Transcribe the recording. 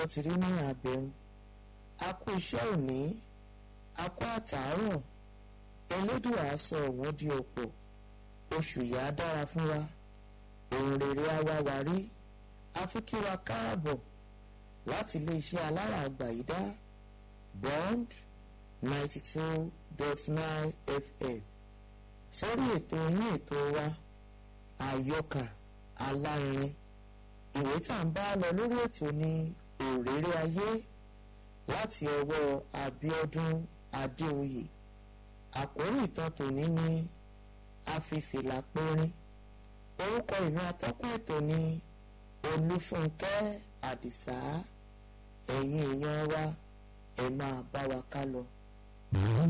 ó ti rí ní àbẹ̀wò a kú iṣẹ́ òní a kú àtàárọ̀ elédùà sọ òun di òpó oṣù yà á dára fún wa ohun rere á wá wa rí a fi kí wa káàbọ̀ láti iléeṣẹ́ alára àgbàyídá bond ninety two dot nine fm sórí ètò yín ètò wa àyọkà alárinrin ìwé tá à ń bá lọ lórí ètò ní òréré ayé láti ọwọ́ Abíọ́dún Adéoyè àkórí ìtàn tòní ní afífìlà pérín orúkọ ìwé atọ́kùn ètò ní Olúfúnkẹ́ Àdìsá ẹ̀yin èèyàn wa ẹ máa bá wa ká lọ.